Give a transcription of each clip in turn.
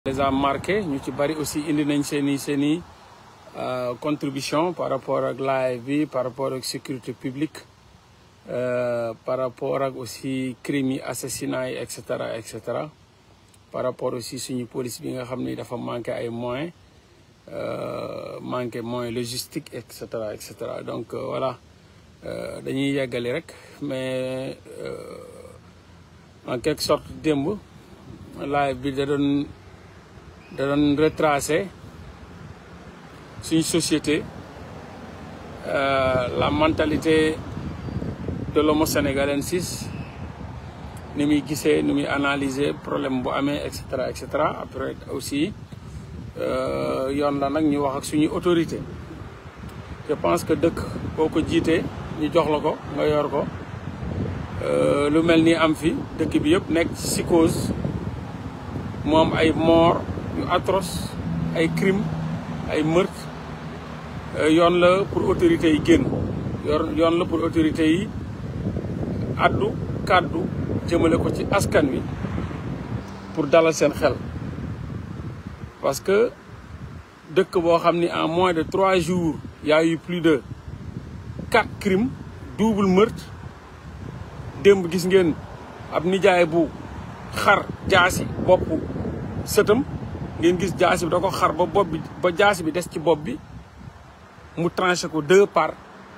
les a marqué ñu ci bari aussi indi nañ seen i seen i contribution par rapport ak live bi par rapport ak sécurité publique par rapport ak aussi crimes yi assassinats yi et cetera et cetera par rapport aussi suñu police bi nga xam ni dafa manqué ay moyens manqué moyens logistique et cetera et cetera donc voilà dañuy yeggali rek mais en quelque sorte démb live bi da doon da doon retracé suñu société la mentalité de l'homo sénégalensis ni muy gisee ni muy analyser problème bu amee et cetera et cetera après aussi yoon la nag ñu wax ak suñuy autorité je pense que dëkk boo ko jiitee ñu jox la ko nga yor ko lu mel ni am fi dëkk bi yëpp nekk ci psychose mu am ay mort yu atroce ay crime ay meurtre yoon la pour autorités yi génn yoon la pour autorités yi addu kàddu jëmale ko ci askan wi pour dalal seen xel parce que dëkk boo xam ni en moins de trois jours y a eu plus de quatre crimes double meurtre démb gis ngeen ab nijaay bu xar jaasi bopp sëtam ngeen gis jaasi bi da ko xar ba bopp bi ba jaasi bi des ci bopp bi mu tranché ko deux parts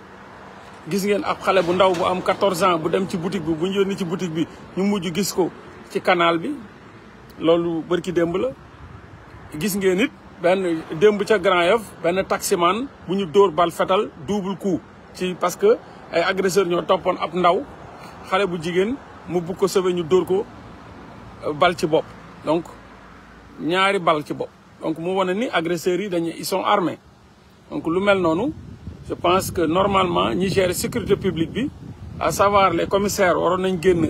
gis ngeen ab xale bu ndaw bu am 14 ans bu dem ci boutique bi bu ñu yónni ci boutique bi ñu mujj gis ko ci canal bi loolu bërki démb la gis ngeen it benn démb ca Grand Yoff benn taximan bu ñu dóor bal fetal double coup ci parce que ay agresseur ñoo toppoon ab ndaw xale bu jigéen mu bugg ko sauver ñu dóor ko bal ci bopp donc ñaari bal ci bopp donc mu wane ni agresseurs yi dañu ils sont armés donc lu mel noonu je pense que normalement ñi gérer sécurité publique bi à savoir les commissaires waroon nañ génn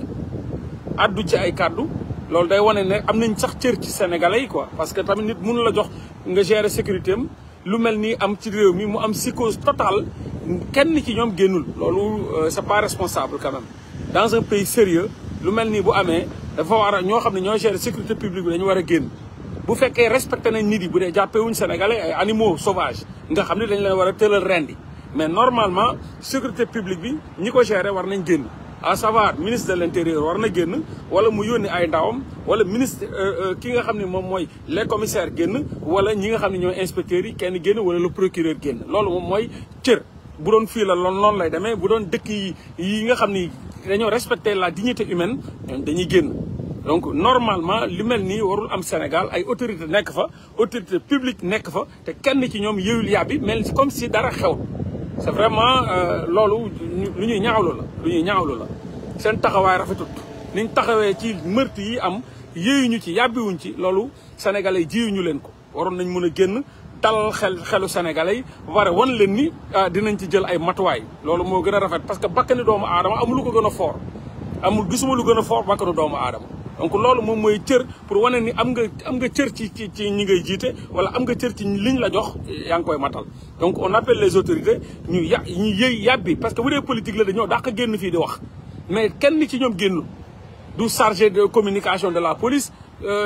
addu ci ay kàddu loolu day wane ne am nañ sax cër ci sénégalais yi quoi parce que tamit nit mënu la jox nga gérer sécurité am lu mel ni am ci réew mi mu am psychose totale kenn ci ñoom génnul loolu c'est pas responsable quand même dans un pays sérieux lu mel nii bu amee dafa war a ñoo xam ne ñoo gérer sécurité publique bi dañu war a génn bu fekkee respecté nañ nit yi bu dee jàppewuñ sénégalais ay animaux sauvages nga xam ne dañ leen war a tëral rendi mais normalement sécurité publique bi ñi ko gérer war nañ génn à savoir ministre de l'intérieur war na génn wala mu yónni ay ndawam wala ministre ki nga xam ne moom mooy les commissaires génn wala ñi nga xam ne ñooy inspecteurs yi kenn génn wala le procureur génn loolu moom mooy cër bu doon fii la loon noonu lay demee bu doon dëkk yi yi nga xam ni dañoo respecter la dignité humaine dañuy génn donc normalement li mel nii warul am Sénégal ay autorité nekk fa autorité publique nekk fa te kenn ci ñoom yëyul yàbbi mel comme si dara xew c'est vraiment loolu lu ñuy ñaawlu la lu ñuy ñaawlu la seen taxawaay rafetut niñ taxawee ci meurtre yi am yéeyuñu ci yàbbiwuñ ci loolu sénégalais jiyuñu leen ko waroon nañ mën a génn dalal xel xelu sénégalais yi ba pare wan leen ni dinañ ci jël ay matuwaay loolu moo gën a rafet parce que bakkani doomu aadama amul lu ko gën a fort amul gisuma lu gën a fort bakkanu doomu aadama donc loolu moom mooy cër pour wane ni am nga am nga cër ci ci ci ñi ngay jiite wala am nga cër ci liñ la jox yaa ngi koy matal donc on appelle les autorités ñu ya ñu yëy yàbbi parce que bu dee politique la dañoo dàq génn fii di wax mais kenn ci ñoom génnul du chargé de communication de la police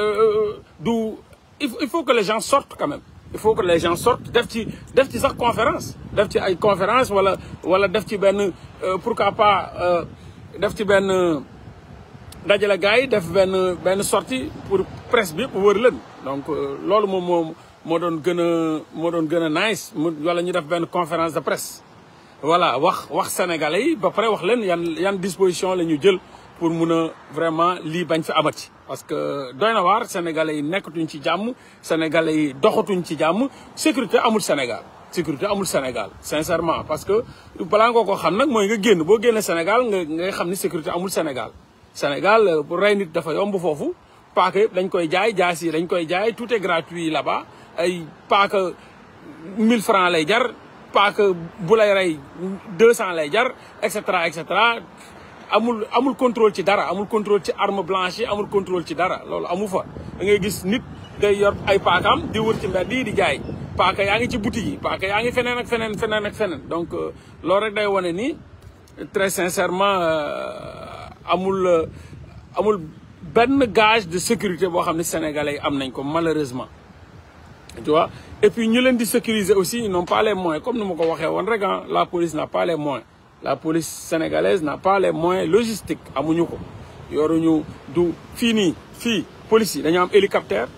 du il faut que les gens sortent quand même il faut que les gens sortent def ci def ci sax conférence def ci ay conférence wala wala def ci benn pourquoi pas def ci benn dajale gars yi def benn benn sortie pour presse bi yëpp wër leen donc loolu moom moo moo doon gën a moo doon gën a nice mu wala ñu def benn conférence de presse voilà wax wax sénégalais yi ba pare wax leen yan yan disposition la ñu jël pour mun a vraiment lii bañ fi amati parce que doy na waar sénégalais yi nekkatuñ ci jàmm sénégalais yi doxatuñ ci jàmm sécurité amul Sénégal sécurité amul Sénégal sincèrement parce que balaa nga ko xam nag mooy nga génn boo génne Sénégal nga ngay xam ni sécurité amul Sénégal Sénégal bu rey nit dafa yomb foofu paaka yëpp dañ koy jaay jaas yi dañ koy jaay tout est gratuit là-bas ay paaka 1000 francs lay jar paaka bu lay rey 200 lay jar et cetera et cetera amul amul contrôle ci dara amul contrôle ci arme blanche yi amul contrôle ci dara loolu amu fa da ngay gis nit day yor ay paakaam di wër ci mbedd yi di jaay paaka yaa ngi ci boutique yi paaka yaa ngi feneen ak feneen feneen ak feneen donc loolu rek day wane ni très sincèrement amul amul benn gage de sécurité boo xam ne sénégalais yi am nañ ko malheureusement tu vois et puis ñu leen di sécuriser aussi ils n'ont pas les moyens comme ni ma ko waxee woon rek ah la police n'a pas les moyens la police sénégalaise n'a pas les moyens logistiques amuñu ko yoruñu du fii nii fii police yi dañu am hélicoptère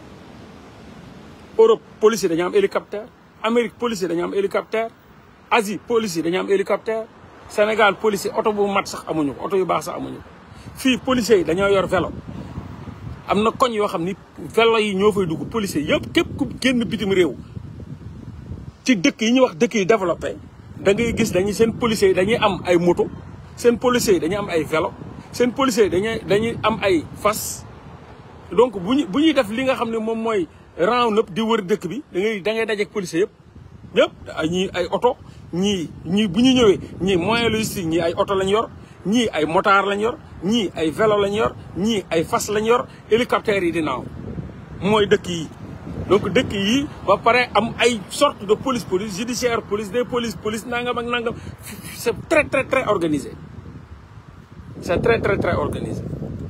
Europe police yi dañu am hélicoptère Amérique police yi dañu am hélicoptère Asie police yi dañu am hélicoptère Sénégal police yi oto bu mat sax amuñu ko oto yu baax sax amuñu ko fii policiers yi dañoo yor vélo am na koñ yoo xam ni vélo yi ñoo fay dugg policiers yëpp képp ku génn bitim réew ci dëkk yi ñuy wax dëkk yi développé da ngay gis dañuy seen policiers yi dañuy am ay moto seen policiers yi dañuy am ay vélo seen policiers yi dañuy dañuy am ay fas donc bu ñu bu ñuy def li nga xam ne moom mooy round up di wër dëkk bi da ngay da ngay dajeek policiers yëpp yëpp ñii ay oto ñii ñii bu ñu ñëwee ñii moyen logistique ñii ay oto lañ yor ñii ay motard lañ yor ñii ay vélo lañ yor ñii ay fas lañ yor hélicoptère yi di naaw mooy dëkk yi donc dëkk yi ba pare am ay sorte de police police judiciaire police des police police nangam ak nangam c'est très très très organisé c'est très très très organisé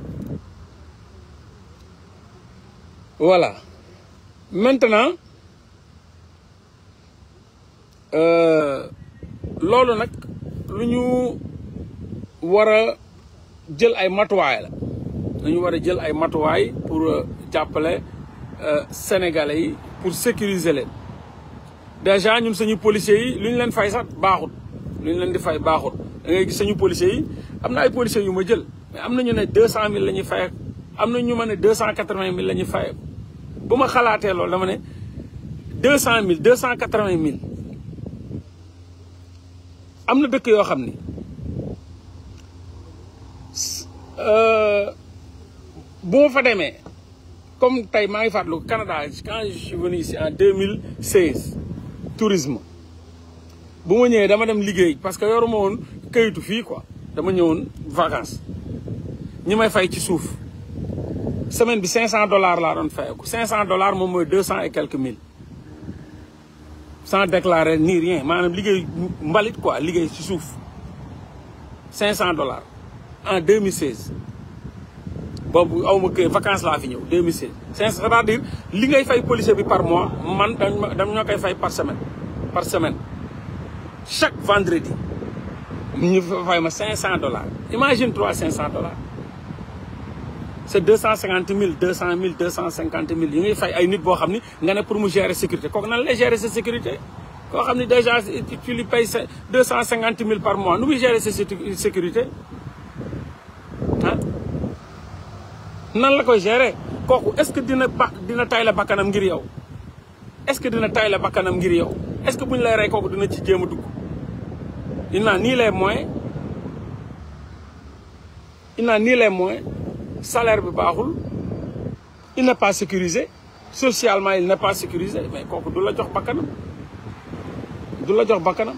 voilà maintenant loolu nag lu ñu war a jël ay matuwaay la dañu war a jël ay matuwaay pour jàppale sénégalais yi pour sécuriser leen déjà ñun suñu policiers yi lu ñu leen fay sax baaxut lu ñu leen di fay baaxut da ngay gis suñu policiers yi am na ay policiers yu ma jël mais am na ñu ne deux cent mille la ñuy fay am na ñu ma ne deux cent quatre-vingt mille la ñuy fay bu ma xalaatee loolu dama ne deux cent mille deux cent quatre-vingt mille am na dëkk yoo xam ni bu ma fa demee comme tey maa ngi fàttaliku Canada quand je suis venu ici en 2016 tourisme bu ma ñëwee dama dem liggéey parce que yoruma woon kayitu fii quoi dama ñëwoon vacances ñi may fay ci suuf semaine bi 500 dollars laa doon fayeku 500 dollars moom mooy 200 et quelques mille sans déclarer ni rien maanaam liggéey mbalit quoi liggéey ci suuf 500 dollars en 2016 boobu aw ma kër vacances laa fi ñëw 2016 c'est-à-dire li ngay fay policier bi par mois man dañ dañ ñoo koy fay par semaine par semaine chaque vendredi ñu fay ma 500 dollars imagine toi 500 dollars c'est 250 000 200 000 250 000 yi ngay fay ay nit boo xam ni nga ne pour mu gérer sécurité kooku nan lay gérer sa sécurité koo xam ni déjà tu lui payes 250 000 par mois nu muy gérer sa sécurité ah nan la koy gérer kooku est-ce que dina ba dina tay la bakkanam ngir yow est-ce que dina tay la bakkanam ngir yow est-ce que bu ñu lay rey kooku dina ci jéem a dugg il n'a ni les moyens il n'a ni les moyens salaire bi baaxul il n'est pas sécurisé socialement il n'est pas sécurisé mais kooku du la jox bakkanam du la jox bakkanam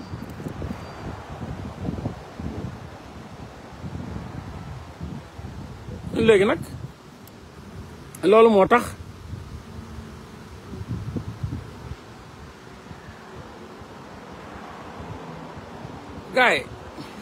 léegi nag loolu moo tax gars yi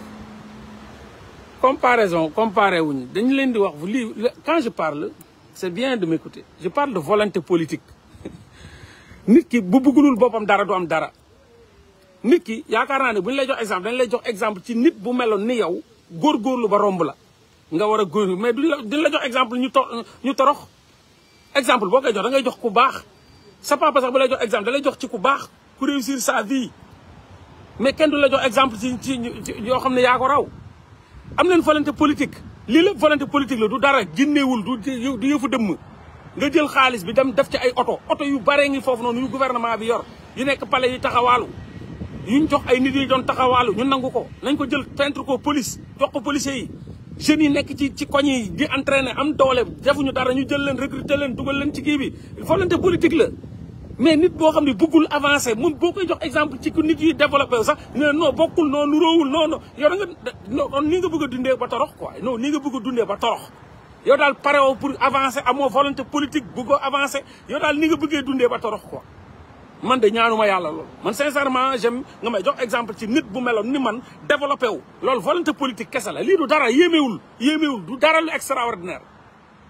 comparaison comparé wuñu dañu leen di wax lii quand je parle c'est bien de m'écouter je parle de volonté politique nit ki bu bëggulul boppam dara du am dara nit ki yaakaar naa ne bu ñu lay jox exemple dañ lay jox exemple ci nit bu meloon ni yow góorgóorlu ba romb la nga war a góor mais duñ la duñ la jox exemple ñu to ñu torox exemple boo koy jox da ngay jox ku baax sa papa sax bu lay jox exemple da lay jox ci ku baax ku réussir sa vie mais kenn du la jox exemple ci ci yoo xam ne yaa ko raw am nañ volonté politique lii la volonté politique la du dara génneewul du du yëfu dëmm nga jël xaalis bi dem def ci ay oto oto yu bare ngi foofu noonu yu gouvernement bi yor yu nekk palais yi taxawaalu yuñ jox ay nit yi doon taxawaalu ñu nangu ko nañ ko jël peintre ko police jox ko policiers yi jeunes yi nekk ci ci koñ yi di entraîner am doole defuñu dara ñu jël leen recruter leen dugal leen ci kii bi volonté politique la mais nit boo xam ne bëggul avancer moom boo koy jox exemple ci ku nit yi développé sax ne non bokkul non nuróowul non non yow da nga non nii nga bëgg a dundee ba torox quoi non nii nga bëgg a dundee ba torox yow daal pare woo pour avancer amoo volonté politique bëggoo avancer yow daal ni nga bëggee dundee ba torox quoi man de ñaanuma yàlla loolu man sincèrement j'aime nga may jox exemple ci nit bu meloon ni man développé wu loolu volonté politique kese la lii du dara yéemewul yéemewul du dara lu extraordinaire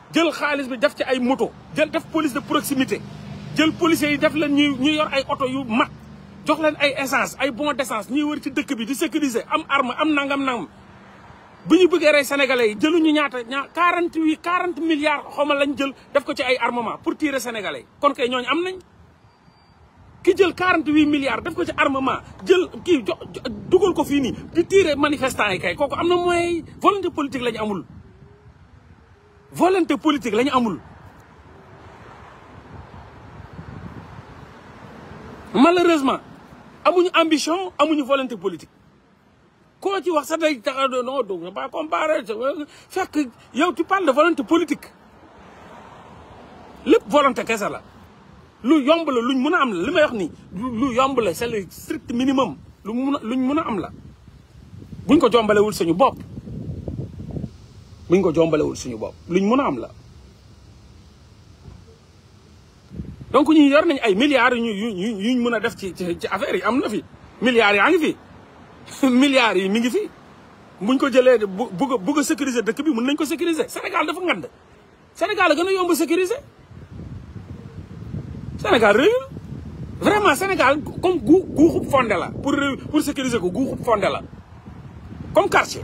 jël xaalis bi def ci ay moto jël def police de proximité jël policiers yi def leen ñu ñu yor ay oto yu mat jox leen ay essence ay bon d'essence ñuy wër ci dëkk bi di sécuriser am arme am nangam nangam bu ñu bëggee rey sénégalais yi jëluñu ñaata ñaa quarante huit quarante milliards xawma lañ jël def ko ci ay armement pour tirer sénégalais yi kon kay ñooñu am nañ ki jël quarante huit milliards def ko ci armement jël kii jo dugal ko fii nii di tirer manifestants yi kay kooku am na mooy volonté politique la ñu amul volonté politique la ñu amul malheureusement amuñu ambition amuñu volonté politique koo ci wax sax day tax non donc pas comparer fekk yow tu parles de volonté politique lépp volonté kese la lu yomb la luñ mën a am la li may wax nii lu yomb la c'est le strict minimum lu mun a luñ mën a am la buñ ko jombalewul suñu bopp buñ ko jombalewul suñu bopp luñ mën a am la donc ñu yor nañ ay milliards yu ñu yuñ mën a def ci ci affaire yi am na fi milliards yaa ngi fi milliards yi mi ngi fi buñ ko jëlee bu bugg a bugg a sécuriser dëkk bi mën nañ ko sécuriser Sénégal dafa ngand Sénégal a gën a yomb sécuriser Sénégal réyul vraiment Sénégal comme gu guuxub fondé la pour pour sécuriser ko guuxub fondé la comme quartier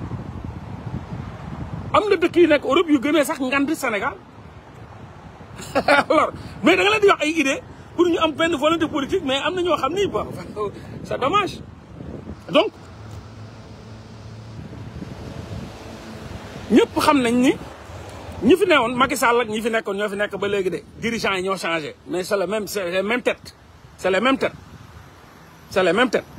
am na dëkk yi nekk Europe yu gënee sax ngand Sénégal alors mais da nga leen di wax ay idée pour ñu am benn volonté politique mais am na ñoo xam ni bon c'est dommage donc ñëpp xam nañ ni ñi fi newoon Macky Sall ak ñi fi nekkoon ñoo fi nekk ba léegi de dirigeants yi ñoo changé mais c'est le même c'est les mêmes têtes c'est les mêmes têtes c'est les mêmes têtes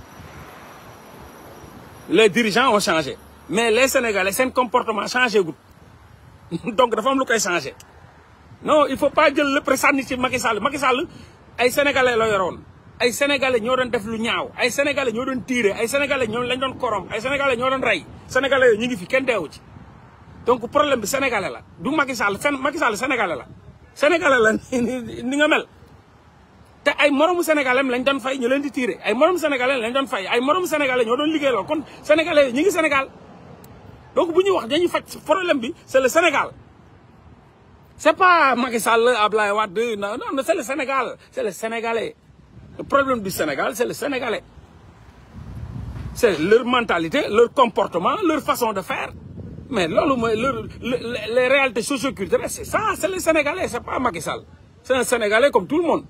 les dirigeants ont changé mais les Sénégalais seen comportement changé gul donc dafa am lu koy changé non il faut pas jël lépp sànni ci Macky Sall Macky Sall ay sénégalais la yoroon ay sénégalais ñoo doon def lu ñaaw ay sénégalais ñoo doon tiire ay sénégalais ñoo lañ doon korom ay sénégalais ñoo doon rey sénégalais yooyu ñu ngi fi kenn deewu ci donc problème bi sénégalais la du Macky Sall seen Macky Sall sénégalais la sénégalais la ni nga mel te ay moromu sénégalais lañ doon fay ñu leen di tiire ay moromu sénégalais lañ doon fay ay moromu sénégalais ñoo doon liggéey lool kon sénégalais ñu ngi Sénégal donc bu ñuy wax dañuy faj problème bi c'est le Sénégal c'est pas Macky Sall Ablaye Wade non non c'est le Sénégal c'est le Sénégalais le problème du Sénégal c'est le Sénégalais c'est leur mentalité leur comportement leur façon de faire mais loolu mooy leur les réalités socioculturelles c'est ça c'est le Sénégalais c'est pas Macky Sall c'est un Sénégalais comme tout le monde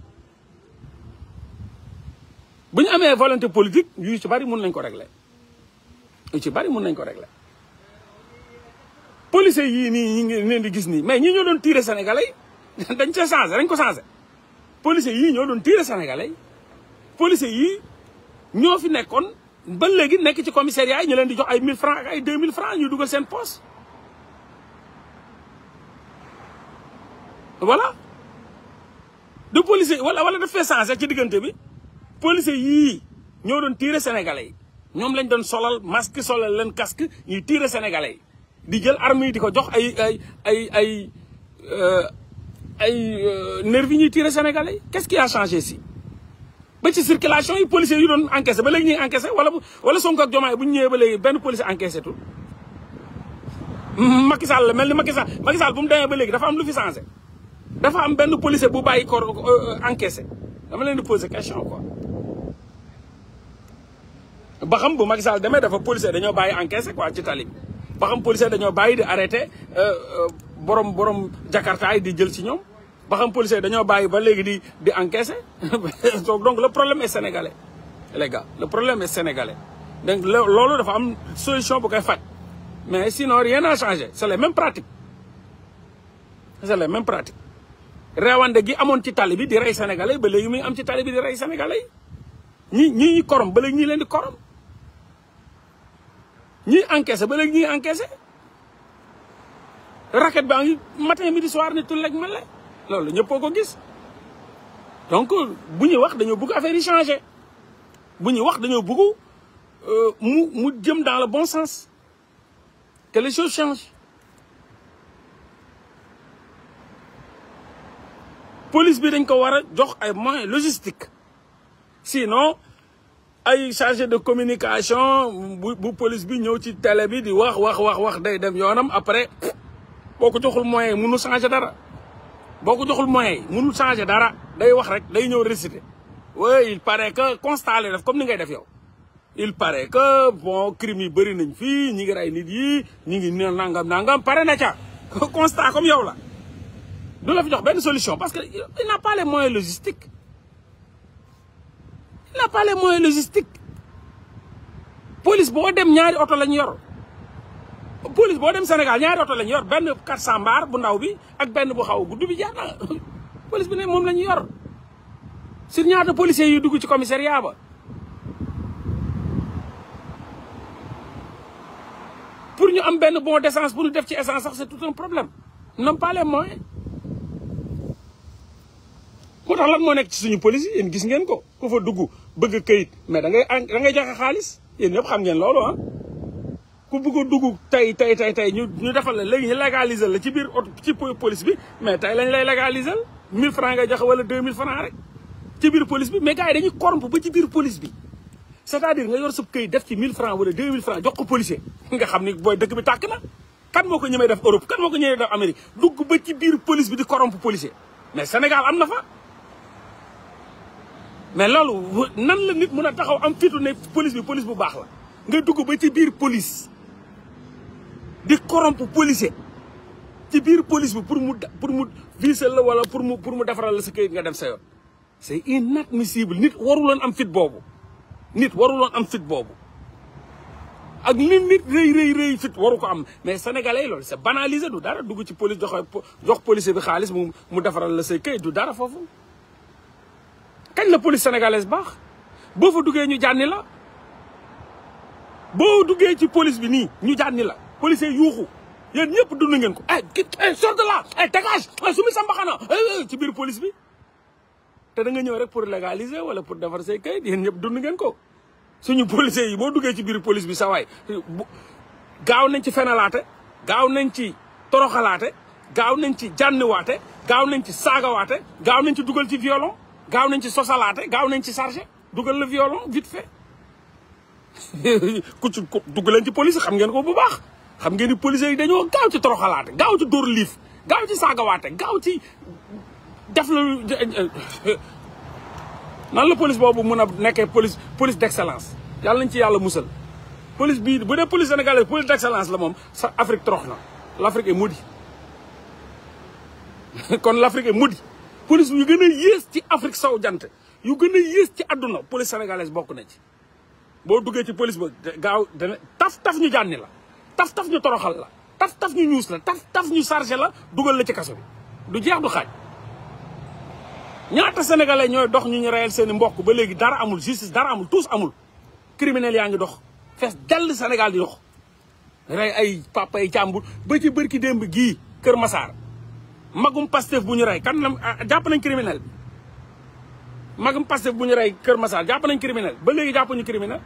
bu ñu amee volonté politique yu ci bari mun nañ ko régler yu ci bari mun nañ ko régler policiers yii nii ñi ngi leen di gis nii mais ñi ñoo doon tirer sénégalais yi dañ cee changé dañ ko changé policiers yii ñoo doon tirer sénégalais yi policiers yii ñoo fi nekkoon ba léegi nekk ci commissariat yi ñu leen di jox ay 1000 francs ak ay 2000 francs ñu dugal seen poche voilà de policiers wala wala daf fee changé ci diggante bi policiers yii ñoo doon tirer sénégalais yi ñoom lañ doon solal masque solal leen casque ñuy tirer sénégalais yi di jël armes yi di ko jox ay ay ay ay ay nervis ñuy tirer sénégalais yi qu'est-ce qui a changé si ba ci circulation yi policiers yu doon encaissé ba léegi ñuy encaissé wala wala Sonko ak Diomaye bu ñu ñëwee ba léegi benn policier encaissé tul Macky Sall mel ni Macky Sall Macky Sall bu mu demee ba léegi dafa am lu fi changé dafa am benn policier bu bàyyi ko encaissé dama leen di poser question quoi ba xam bu Macky Sall demee dafa policier dañoo bàyyi encaissé quoi ci tali bi ba xam policier dañoo bàyyi di arrêté borom borom Jakarta yi di jël ci ñoom ba xam policier dañoo bàyyi ba léegi di di encaisser donc le problème est sénégalais les gars le problème est sénégalais donc loolu dafa am solution bu koy faj mais sinon rien n'a changé c'est les mêmes pratiques c'est les mêmes pratiques reewande gi amoon ci tali bi di rey sénégalais ba léegi muy am ci tali bi di rey sénégalais yi ñi ñi ñi korom ba léegi ñi leen di korom ñiy encaissé ba léegi ñuy encaissé racket baa ngi matin midi soir ni tul lek mel la loolu ñëppoo ko gis donc bu ñuy wax dañoo bëgg affaire yi changer bu ñuy wax dañoo bëgg mu mu jëm dans le bon sens que les choses changent police bi dañ ko war a jox ay moyens logistiques sinon ay chargé de communication bu bu police bi ñëw ci télé bi di wax wax wax wax day dem yoonam après boo ko joxul moyen yi mënul changer dara boo ko joxul moyen yi mënul changer dara day wax rek day ñëw réciter oui il paraît que constat la def comme ni ngay def yow il paraît que bon crime yi bëri nañ fii ñi ngi rey nit yi ñi ngi ne nangam nangam pare na ca constat comme yow la du la fi jox benn solution parce que il n'a pas les moyens logistiques il n'a pas les moyens logistiques police boo dem ñaari oto lañ yor police boo dem Sénégal ñaari oto lañ yor benn 400 mbaar bu ndaw bi ak benn bu xaw gudd bi jaar na police bi ne moom la ñu yor sur ñaata policiers yu dugg ci commissariat ba pour ñu am benn bon d'essence pour ñu def ci essence sax c'est tout un problème n'ont pas les moyens moo tax lan moo nekk ci suñu police yi yéen gis ngeen ko ku fa dugg bëgg këyit mais da ngay da ngay joxe xaalis yéen ñëpp xam ngeen loolu ah ku bëgg a dugg tey tey tey tey ñu ñu defal la léegi ñu légaliser la ci biir oto ci police bi mais tey lañ lay légaliser 1000 francs ngay joxe wala 2000 francs rek ci biir police bi mais gars yi dañuy corrompre ba ci biir police bi c'est-à-dire nga yor sa këyit def ci 1000 francs wala 2000 francs jox ko policier nga xam ni booy dëkk bi tàkk na kan moo ko ñemee def Europe kan moo ko ñemee def Amérique dugg ba ci biir police bi di corrompre policier mais Sénégal am na fa mais loolu nan la nit mun a taxaw am fitu ne police bi police bu baax la nga dugg ba ci biir police di corrompre policier ci biir police bi pour mu pour mu viser la wala pour mu pour mu defaral la sa këyit nga dem sa yoon c'est inadmissible nit waruloon am fit boobu nit waruloon am fit boobu ak li nit rëy rëy rëy fit waru ko am mais sénégalais yi loolu c'est banalisé du dara dugg ci police jox jox policier bi xaalis mu mu defaral la say këyit du dara foofu kañ la police sénégalaise baax boo fa duggee ñu jànni la boo duggee ci police bi nii ñu jànni la policier yuuxu yéen ñëpp dund ngeen ko eh sort de là eh dégage sumi sa mbaxana ci biir police bi te da nga ñëw rek pour légaliser wala pour defar say kayit yéen ñëpp dund ngeen ko suñu policiers yi boo duggee ci biir police bi sa waay gaaw nañ ci fenalaate gaaw nañ ci toroxalaate gaaw nañ ci jànniwaate gaaw nañ ci saagawaate gaaw nañ ci dugal ci violon gaaw nañ ci sosalaate gaaw nañ ci chargé dugal le violon vite fait ku ci dugg leen ci police xam ngeen ko bu baax xam ngeen ni policiers yi dañoo gaaw ci toroxalaate gaaw ci dóor liif gaaw ci saagawaate gaaw ci def la nan la police boobu mun a nekkee police police d'excellence yàlla nañ ci yàlla musal police bii bu dee police sénégalaise police d'excellence la moom sa Afrique torox na l'Afrique est maudite kon l'Afrique est maudite police yu gën a yées ci Afrique sow jant yu gën a yées ci àdduna police sénégalaise bokk na ci boo duggee ci police ba gaaw dana taf taf ñu jànni la taf taf ñu toroxal la taf taf ñu ñuus la taf taf ñu chargé la dugal la ci kaso bi du jeex du xaaj ñaata sénégalais ñooy dox ñu ñu reyal seen i mbokk ba léegi dara amul justice dara amul tous amul criminel yaa ngi dox fees dell Sénégal di dox rey ay papa yi càmbur ba ci bërki démb gii Kër Massar magum Pastef bu ñu rey kan la jàpp nañ criminel bi magum Pastef bu ñu rey Kër Massar jàpp nañ criminel ba léegi jàppuñu criminel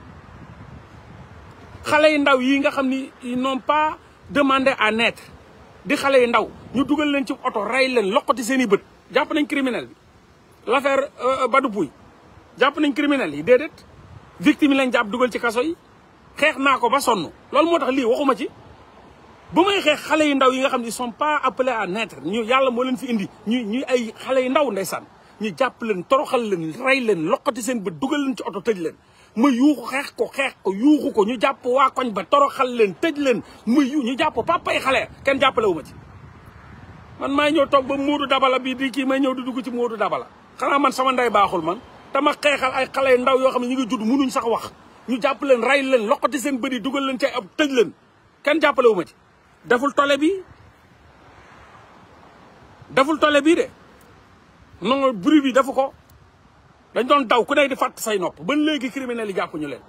xale yu ndaw yi nga xam ni ils n'ont pas demandé à naître di xale yu ndaw ñu dugal leen ci oto rey leen loqati seen i bët jàpp nañ criminel bi l'affaire Badou Pouy jàpp nañ criminel yi déedéet victime yi lañ jàpp dugal ci kaso yi xeex naa ko ba sonn loolu moo tax lii waxuma ci ba may xeex xale yu ndaw yi nga xam ne ils sont pas appelés à naître ñu yàlla moo leen fi indi ñu ñuy ay xale yu ndaw ndeysaan ñu jàpp leen toroxal leen rey leen loqati seen bët dugal leen ci oto tëj leen ma yuuxu xeex ko xeex ko yuuxu ko ñu jàpp waa koñ ba toroxal leen tëj leen ma yu ñu jàpp papay xale kenn jàppale wu ma ci man maay ñëw toog ba Moodu Dabala bii di kii may ñëw di dugg ci Moodu Dabala xanaa man sama ndey baaxul man dama xeexal ay xale yu ndaw yoo xam ne ñu ngi judd munuñ sax wax ñu jàpp leen rey leen loqati seen bëri dugal leen ci ab tëj leen kenn jàppale wu ma ci deful tole bi deful tole bii de non bruit bi defu ko dañ doon daw ku nekk di fàtt say nopp ba léegi criminels yi jàpp ñu leen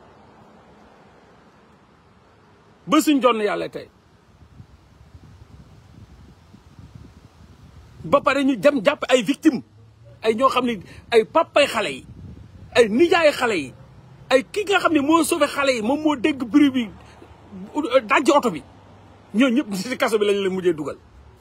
ba suñ jonn yàlla tey ba pare ñu dem jàpp ay victimes ay ñoo xam ne ay papay xale yi ay nijaay xale yi ay ki nga xam ne moo sauvé xale yi moom moo dégg bruit bi dajji oto bi ñoo ñëpp ci kaso bi lañ leen mujjee dugal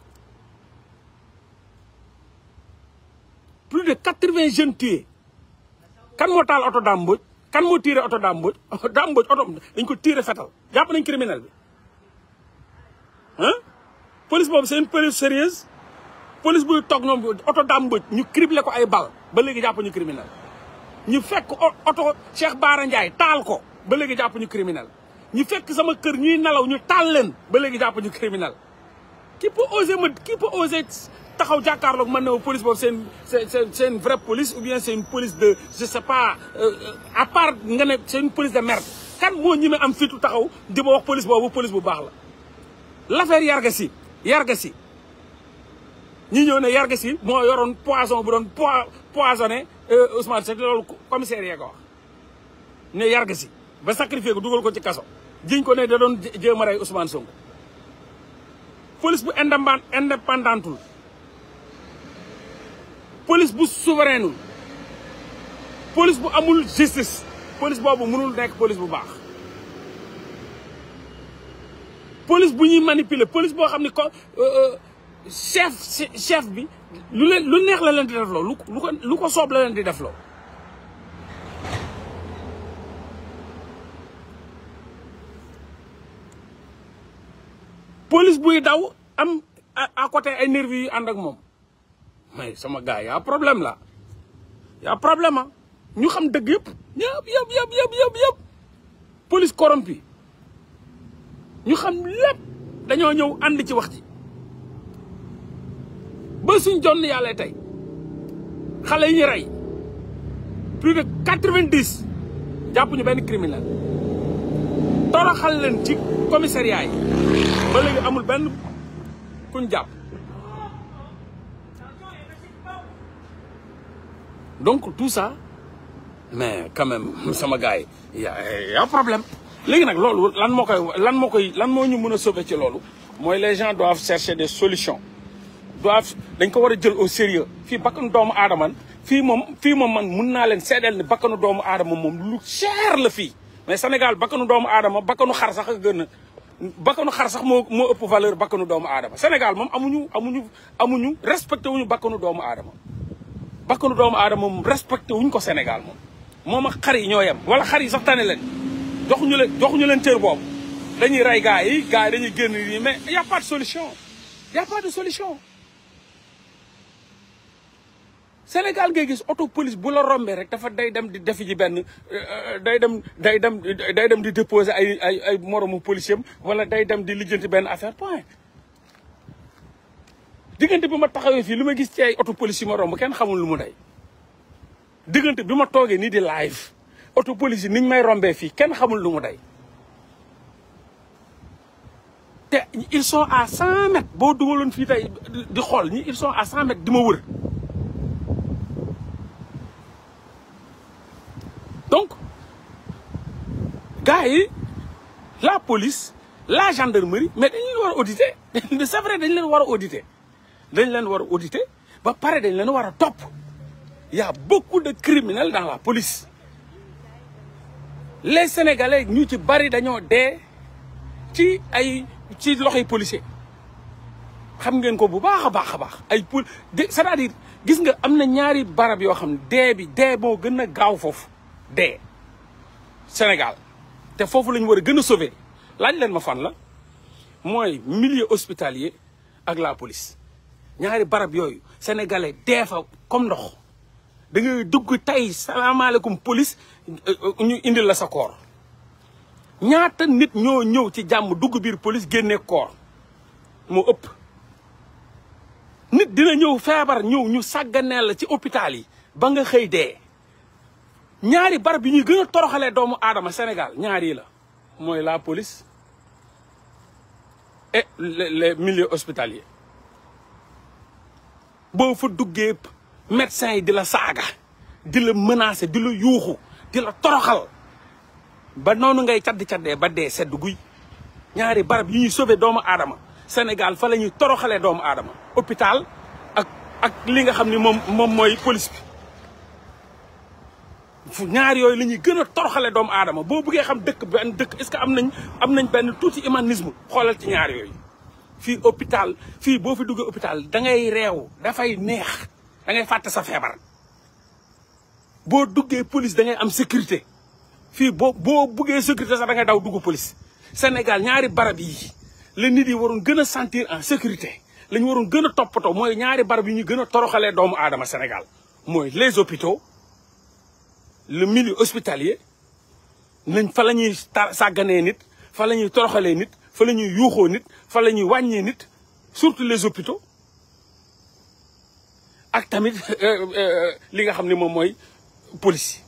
plus de quatre-vingts jeunes tués kan moo taal oto Dame Mbodj kan moo tiire oto Dame Mbodj Dame Mbodj oto dañ ko tiire fetal jàpp nañ criminel bi ah police boobu c'est une police sérieuse police buy toog ñoom oto dàmbëj ñu criblé ko ay bal ba léegi jàpp ñu criminel ñu fekk oto Cheikh Bara Ndiaye taal ko ba léegi jàpp ñu criminel ñu fekk sama kër ñuy nelaw ñu taal leen ba léegi jàpp ñu criminel qui peut oser ma qui peut oser taxaw jàkkaarloog man ne police boobu c'est une c'est une vraie police ou bien c'est une police de je sais pas à part nga ne c'est une police de merde kan moo ñi am fitu taxaw di ma wax police boobu police bu baax la l'affaire Yarga Sy Yarga Sy ñi ñëw ne Yarga Sy moo yoroon poison bu doon poisonné Ousmane Seck loolu commissaire yee ko wax ne Yarga Sy ba sacrifié ko dugal ko ci kaso jiñ ko ne da doon jéem a rey Ousmane Sonko police bu indépendant indépendantul police bu souverainul police bu amul justice police boobu mënul nekk police bu baax police bu ñuy manipuler police boo xam ne ko chef chef bi lu leen lu neex la leen di def loo lu ko lu ko soob la leen di def loo police buy daw am à côté ay nervis yu ànd ak moom mais sama gars y a problème là y a problème ah ñu xam dëgg yëpp yëpp yëpp yëpp yëpp yëpp yëpp police corrompu ñu xam lépp dañoo ñëw ànd ci wax ji ba suñ jonn yàlla tey xale yi ñu rey plus de quatre-vingt-dix jàpp ñu benn criminel toroxal leen ci commissariat yi ba léegi amul benn kuñ jàpp donc tout ça mais quand même sama gars yi y a y a problème léegi nag loolu lan moo koy lan moo koy lan moo ñu mën a sauver ci loolu mooy les gens doivent chercher des solutions doivent dañ ko war a jël au sérieux fii bakkanu doomu aadama fii moom fii moom man mun naa leen seedeel ni bakkanu doomu aadama moom lu cher la fii mais Sénégal bakkanu doomu aadama bakkanu xar sax a gën a bakkanu xar sax moo moo ëpp valeur bakkanu doomu aadama Sénégal moom amuñu amuñu amuñu respecté wuñu bakkanu doomu aadama bakkanu doomu aadama moom respecté wuñ ko Sénégal moom moom ak xar yi ñoo yem wala xar yi sax tane leen joxuñu leen joxuñu leen cër boobu dañuy rey gars yi gars yi dañuy génn nii mais y a pas de solution y a pas de solution Sénégal ngay gis auto police bu la rombee rek dafa day dem di defi ji benn day dem day dem day dem di déposer ay ay ay moromu policier wala day dem di lijjanti benn affaire point diggante bi ma taxawee fii lu ma gis ci ay auto police yi ma romb kenn xamul lu mu day diggante bi ma toogee nii di live auto police yi niñ may rombee fii kenn xamul lu mu day te ils sont à cent mètres boo dugaloon fii tey di xool ñi ils sont à cent mètres di ma wër donc gars yi la police la gendarmerie mais dañ leen war a auditer c'est vrai dañ leen war a auditer dañ leen war a auditer ba pare dañ leen war a topp y a beaucoup de criminels dans la police les sénégalais ñu ci bari dañoo dee ci ay ci loxoy policier xam ngeen ko bu baax a baax a baax ay pol c'est-à-dire gis nga am na ñaari barab yoo xam ne dee bi dee moo gën a gaaw foofu dee Sénégal te foofu la ñu war a gën a sauver laaj leen ma fan la mooy milieu hospitalier ak la police ñaari barab yooyu sénégalais dee fa comme ndox da ngay dugg tey salaamaaleykum police ñu indil la sa koor ñaata nit ñoo ñëw ci jàmm dugg biir police génne koor moo ëpp nit dina ñëw feebar ñëw ñu sàgganeel la ci hôpital yi ba nga xëy dee ñaari barab yi ñuy gën a toroxalee doomu aadama Sénégal ñaari la mooy la police et les les milieux hospitaliers boo fa duggee médecins yi di la saaga di la menacer di la yuuxu di la toroxal ba noonu ngay caddi caddee ba dee sedd guy ñaari barab yi ñuy sauver doomu aadama Sénégal fa la ñuy toroxalee doomu aadama hôpital ak ak li nga xam ni moom moom mooy police bi fu ñaar yooyu la ñuy gën a toroxale doomu aadama boo bëggee xam dëkk benn dëkk est-ce que am nañ am nañ benn tuuti humanisme xoolal ci ñaar yooyu fii hôpital fii boo fi duggee hôpital da ngay reew dafay neex da ngay fàtte sa feebar boo duggee police da ngay am sécurité fii boo boo buggee sécurité sax da ngay daw dugg police Sénégal ñaari barab yi la nit yi waroon gën a sentir en sécurité la ñu waroon gën a toppatoo mooy ñaari barab yi ñu gën a toroxalee doomu aadama Sénégal mooy les hôpitaux le milieu hospitalier nañ fa la ñuy sàgganee nit fa la ñuy toroxalee nit fa la ñuy yuuxoo nit fa la ñuy wàññee nit surtout les hôpitaux ak tamit li nga xam ne moom mooy police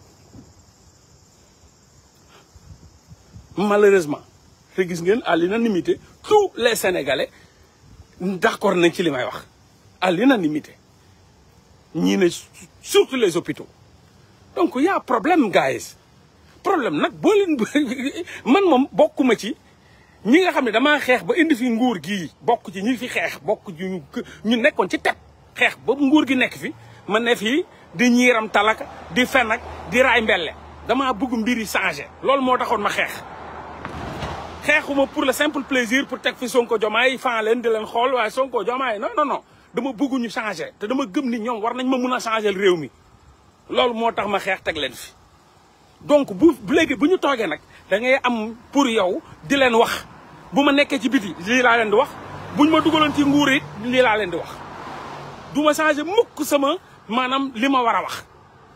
malheureusement te gis ngeen à l'unanimité tous les sénégalais d'accord nañ ci li may wax à l'unanimité ñii ne surtout les hôpitaux donc y a problème guys problème nag boo leen man moom bokkuma ci ñi nga xam ne damaa xeex ba indi fi nguur gii bokk ci ñi fi xeex bokk ci ñu nekkoon ci teb xeex ba nguur gi nekk fi ma ne fii di ñiiram talaka di fen ak di raay mbelle damaa bëgg mbir yi changé loolu moo taxoon ma xeex xeexuma pour le simple plaisir pour teg fi Sonko Diomaye fan leen di leen xool waaye Sonko Diomaye non non non dama bëgg ñu changé te dama gëm ni ñoom war nañ ma mun a changé réew mi loolu moo tax ma xeex teg leen fi donc bu léegi bu ñu toogee nag da ngay am pour yow di leen wax bu ma nekkee ci biti lii laa leen di wax buñ ma dugaloon ci nguur it lii laa leen di wax du ma changé mukk sama maanaam li ma war a wax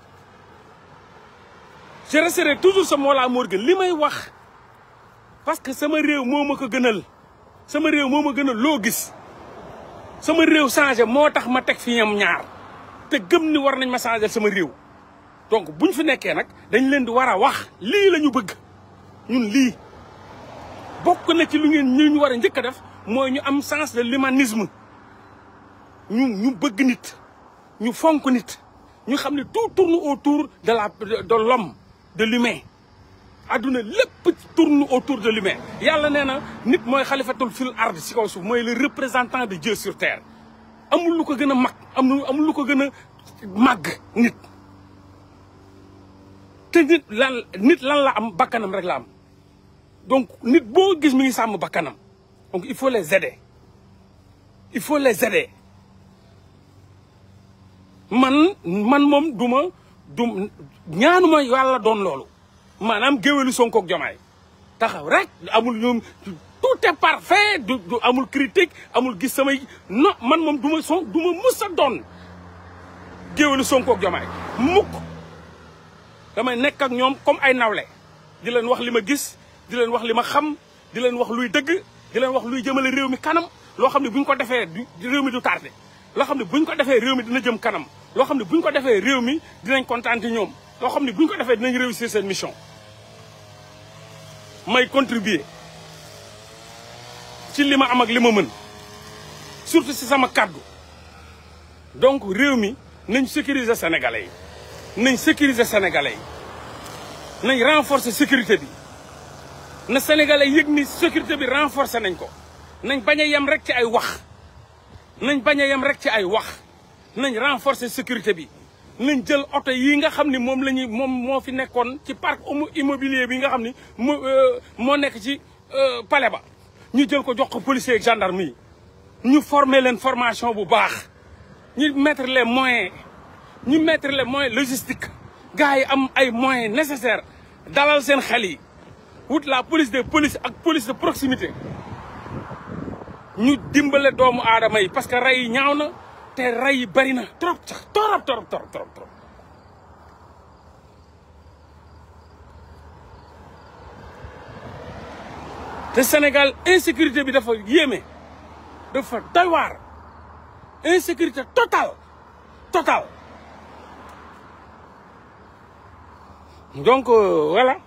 je resterai toujours sa Mollah Morgun li may wax parce que sama réew moo ma ko gënal sama réew moo ma gënal loo gis sama réew changé moo tax ma teg fi ñam ñaar te gëm ni war nañ ma changé sama réew donc buñ fi nekkee nag dañ leen di war a wax lii la ñu bëgg ñun lii bokk na ci lu ngeen ñu ñu war a njëkk a def mooy ñu am sens de l'humanisme ñu ñu bëgg nit ñu fonk nit ñu xam ne tout tourne autour de la de l'homme de l'humain adduna lépp tourne autour de l'humain yàlla nee na nit mooy xalifatul fil ard si kaw suuf mooy le représentant de Dieu sur terre amul lu ko gën a mag amul amul lu ko gën a màgg nit te nit lan nit lan la am bakkanam rek la am donc nit boo gis mi ngi sàmm bakkanam donc il faut les aider il faut les aider man man moom du ma du ñaanuma yàlla doon loolu maanaam géwélu Sonko ak Diomaye taxaw rek amul ñoom tout est parfait du du amul critique amul gis samay non man moom du ma son du ma mus a doon géwélu Sonko ak Diomaye mukk damay nekk ak ñoom comme ay nawle di leen wax li ma gis di leen wax li ma xam di leen wax luy dëgg di leen wax luy jëmale réew mi kanam loo xam ne bu ñu ko defee du réew mi du tardé loo xam ne bu ñu ko defee réew mi dina jëm kanam loo xam ne bu ñu ko defee réew mi dinañ kontaan ci ñoom loo xam ne bu ñu ko defee dinañ réussir seen mission may contribuer ci li ma am ak li ma mën surtout si sama kàddu donc réew mi nañ sécuriser sénégalais yi nañ sécuriser sénégalais yi nañ renforcer sécurité bi na sénégalais yëg ni sécurité bi renforcer nañ ko nañ bañ a yem rek ci ay wax nañ bañ a yem rek ci ay wax nañ renforcer sécurité bi nañ jël oto yi nga xam ni moom la ñuy moom moo fi nekkoon ci parc immobilier bi nga xam ni moo moo nekk ci palais ba ñu jël ko jox ko policier ak gendarme yi ñu former leen formation bu baax ñu mettre les moyens ñu mettre les moyens logistiques gars yi am ay moyens nécessaires dalal seen xel yi wut la police des polices ak police de proximité ñu dimbale doomu aadama yi parce que rey yi ñaaw na te rey yi bari na trop sax torop torop torop torop trop te Sénégal insécurité bi dafa yéeme dafa doy waar insécurité totale totale donc voilà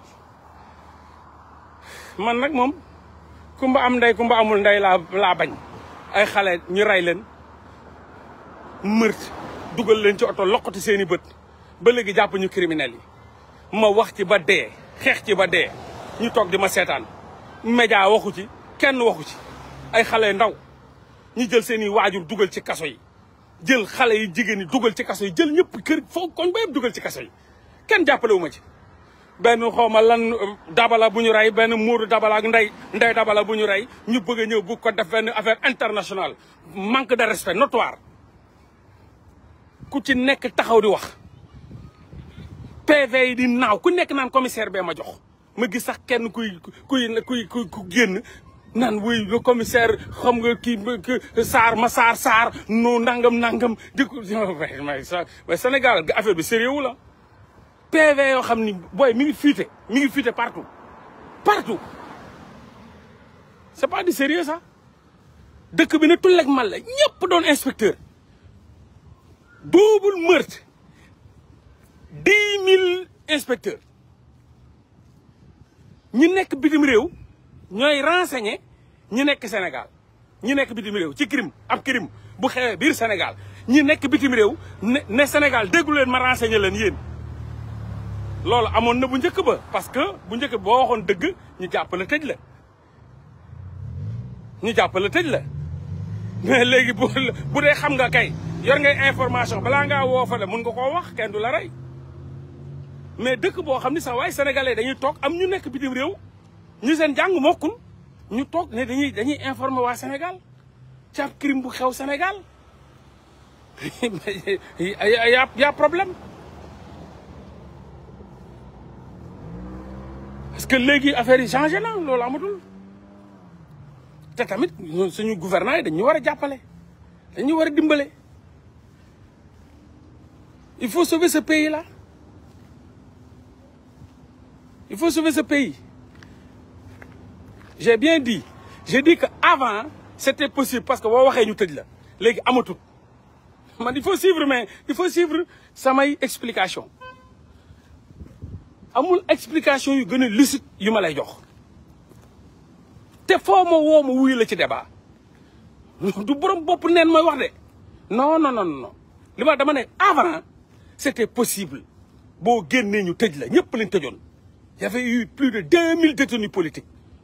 man nag moom kumba am ndey kumba amul ndey laa laa bañ ay xale ñu rey leen meurtre dugal leen ci oto loqati seen i bët ba léegi jàpp ñu criminels yi ma wax ci ba dee xeex ci ba dee ñu toog di ma seetaan média waxu ci kenn waxu ci ay xale ndaw ñu jël seen i waajur dugal ci kaso yi jël xale yi jigéen yi dugal ci kaso yi jël ñëpp kër foo koñ ba yëpp dugal ci kaso yi kenn jàppale wu ma ci benn xawma lan dabala bu ñu rey benn muuru dabala ak ndey ndey dabala bu ñu rey ñu bëgg a ñëw bu ko def benn affaire internationale manque de respect notoire ku ci nekk taxaw di wax PV yi di naaw ku nekk naan commissaire bee ma jox ma gis sax kenn kuy kuy kuy ku génn naan wuy le commissaire xam nga kii Sarr ma Sarr Sarr no nangam nangam di ko mais Sénégal affaire bi sérieux wu la PV yoo xam ni booy mi ngi fuité mi ngi fuité partout partout c'est pas du sérieux ça dëkk bi ne tullek mal la ñëpp doon inspecteur double meurtre dix mille inspecteurs ñi nekk bitim réew ñooy renseigner ñi nekk Sénégal ñi nekk bitim réew ci crime ab crime bu xewee biir Sénégal ñi nekk bitim réew ne ne Sénégal déggu leen ma renseigner leen yéen loolu amoon na bu njëkk ba parce que bu njëkk ba boo waxoon dëgg ñu jàppale tëj la ñu jàppale tëj la mais léegi bu bu dee xam nga kay yor ngay information balaa ngaa woo fa la mun nga koo wax kenn du la rey mais dëkk boo xam ni sax waaye sénégalais dañuy toog am ñu nekk bitim réew ñu seen jàng mokkul ñu toog ne dañuy dañuy informer waa Sénégal ci ab crime bu xew Sénégal y a y a problème parce que léegi affaire yi changé na loolu amatul te tamit suñu gouvernement yi dañu war a jàppale dañu war a dimbale il faut sauver ce pays là il faut sauver ce pays j'ai bien dit j'ai dit que avant c'était possible parce que boo waxee ñu tëj la léegi amatul man il faut suivre mais il faut suivre samay explication amul explication yu gën a lucide yu ma lay jox te foo ma woo ma wuyu la ci débat du borom bopp neen mooy wax de non non non non li ma dama ne avant c'était possible boo génnee ñu tëj la ñëpp lañ tëjoon y avait eu plus de deux mille détenus politiques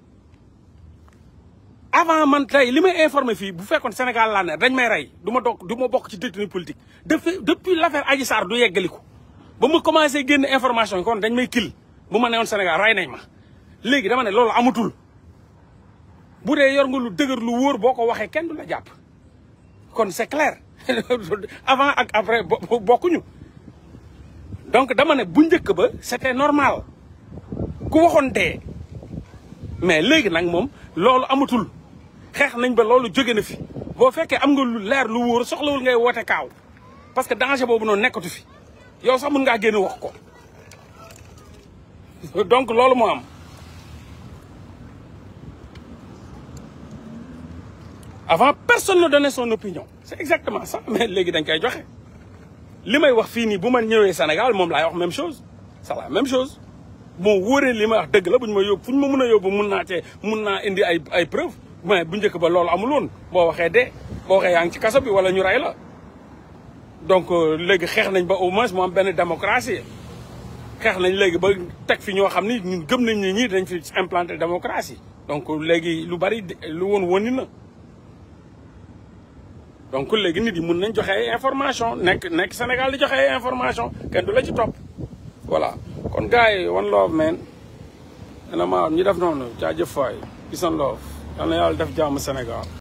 avant man tey li may informé fii bu fekkoon Sénégal laa ne dañ may rey du ma doog du ma bokk ci détenu politique depuis depuis l'affaire Adji Sarr du yeggaliku ba ma commencé génn information yi kon dañ may kil bu ma newoon Sénégal rey nañ ma léegi dama ne loolu amatul bu dee yor nga lu dëgër lu wóor boo ko waxee kenn du la jàpp kon c'est clair avant ak après bokkuñu donc dama ne bu njëkk ba c'était normal ku waxoon dee mais léegi nag moom loolu amatul xeex nañ ba loolu jóge na fi boo fekkee am nga lu leer lu wóor soxlawul ngay woote kaaw parce que danger boobu noonu nekkatu fi yow sax mun ngaa génn wax ko donc loolu moo am avant personne ne donnait son opinion c'est exactement ça mais léegi dañ koy joxe li may wax fii nii bu ma ñëwee Sénégal moom laay wax même chose c'est la même chose bon wóoree li ma wax dëgg la bu ñu ma yóbbu fu ñu ma mën a yóbbu mun naa cee mun naa indi ay ay preuve mais bu njëkk ba loolu amul woon boo waxee dee boo waxee yaa ngi ci kaso bi wala ñu rey la donc léegi xeex nañ ba au moins mu am benn démocratie xeex nañ léegi ba teg fi ñoo xam ni ñun gëm nañ ne ñii dañ fi implanter démocratie donc léegi lu bari lu woon woni na donc léegi nit yi mun nañ joxe ay information nekk nekk Sénégal di joxe ay information kenn du la ci topp voilà kon gars yi one love man dana ma ñu def noonu jaajëf faay peace and love yal na yàlla def jàmm Sénégal